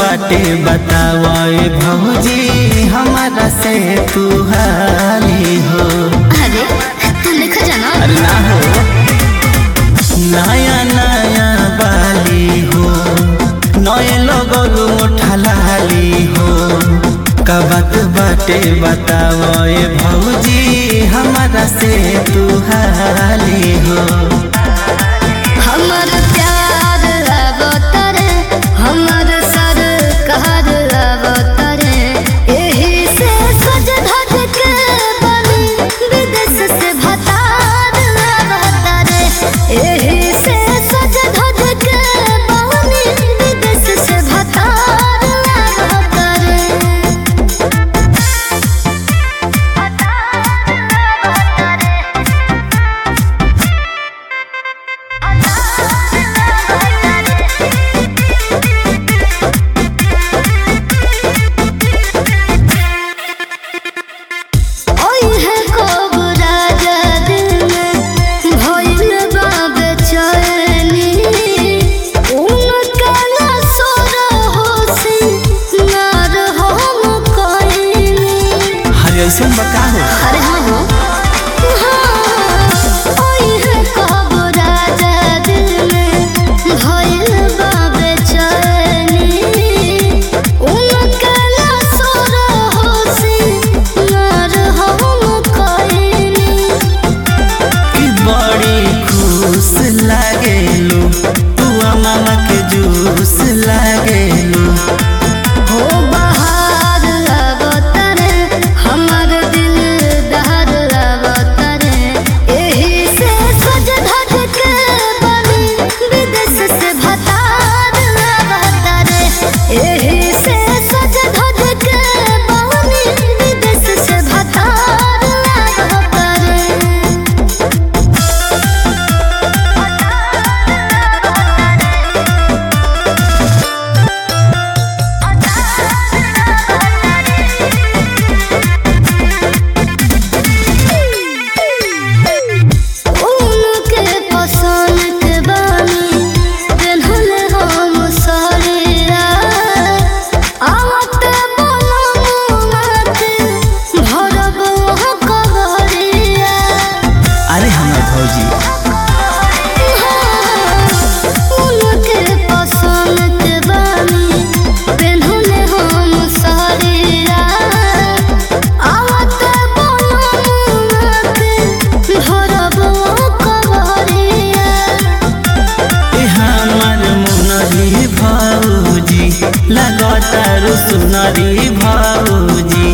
बाटे बतावे भौजी हमारा से तू हाली हो अरे तू लिखा जाना अरे ना हो नया नया बाली हो नए लोगों मोठा लाली हो कबत बाटे बतावे भौजी हमारा से तू हाली हो हमर प्यार अवतरे हमर सर कहर अवतरे एही से सज धज के बनी विदेश से भतार अवतरे एही से सज धज के बनी विदेश से भतार अवतरे ओई है कोबरा दिल में भइल बा बेचैनी उनका ना सोर होसी नार हम कोइनी हर ऐसे बका हो अरे हाँ हो ओई है कोबरा दिल में भइल बा बेचैनी उनका ना सोर होसी नार हम कोइनी कि बड़ी खुश लागेलू तू मामा के जूस लागेलू हो बहार अवतरे हमर दिल दहर अवतरे एही से सज धज के बनी विदेश से भतार अवतरे एही से सज धज के बनी विदेश से भतार अवतरे उनके पसंद के बानी पेन्हल हम साड़िया आवत बनमुनाते भरब कबरिया अरे हमार भौजी उनके पसंद के बानी पेन्हल हम साड़िया आवत बनमुनाते भरब कबरिया ए हमार मुनरी भौजी लगता सुनरी भौजी